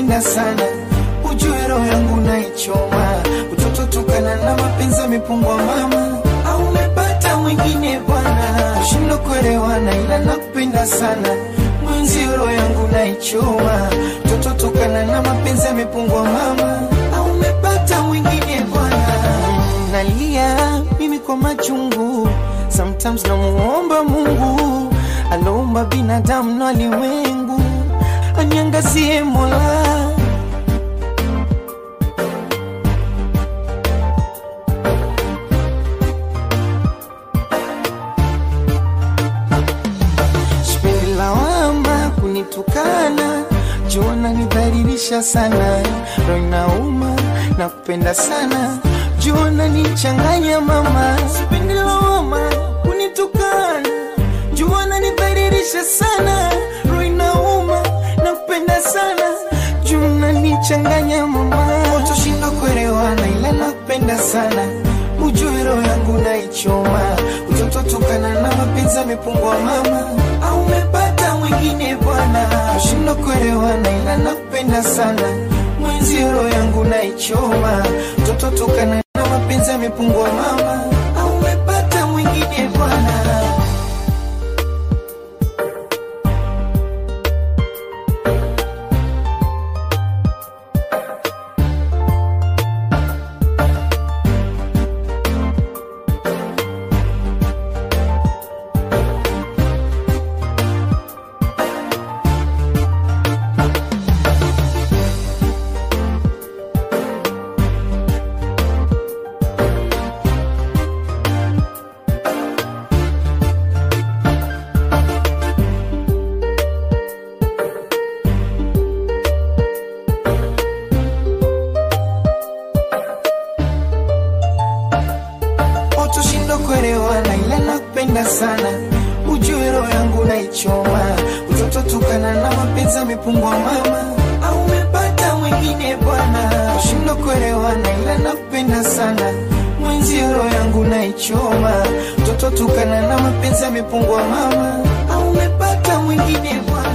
nakupenda sana, ujue roho yangu naichoma, utoto tukana na mapenzi yamepungwa mama, au umepata mwingine bwana, shindo kuelewana, ila nakupenda sana mwenzi, roho yangu naichoma, utoto tukana na mapenzi yamepungwa mama, au umepata mwingine bwana, nalia mimi kwa machungu, sometimes namuomba Mungu aloumba binadamu na ulimwengu anyangazie Mola. Sipendi lawama kunitukana, jua nanidhalilisha sana, roho inauma na kupenda sana, jua nanichanganya mama. Sipendi lawama kunitukana, jua nanidhalilisha sana, roho inauma na kupenda sana, jua nanichanganya mama. Utoshinda kuelewana, ila nakupenda sana, ujue roho yangu naichoma, utoto tukana na mapenzi yamepungwa mama, au umepata mwingine bwana, ushindo kuelewana, ila nakupenda sana, mwenzi roho yangu naichoma, utoto tukana na mapenzi yamepungwa mama, au umepata mwingine bwana. Utoshindo kuelewana, ila nakupenda sana, ujue roho yangu naichoma, utoto tukana na mapenzi yamepungwa mama, au umepata mwingine bwana. Ushindo kuelewana, ila nakupenda sana, mwenzi roho yangu naichoma, utoto tukana na mapenzi yamepungwa mama, au umepata mwingine bwana.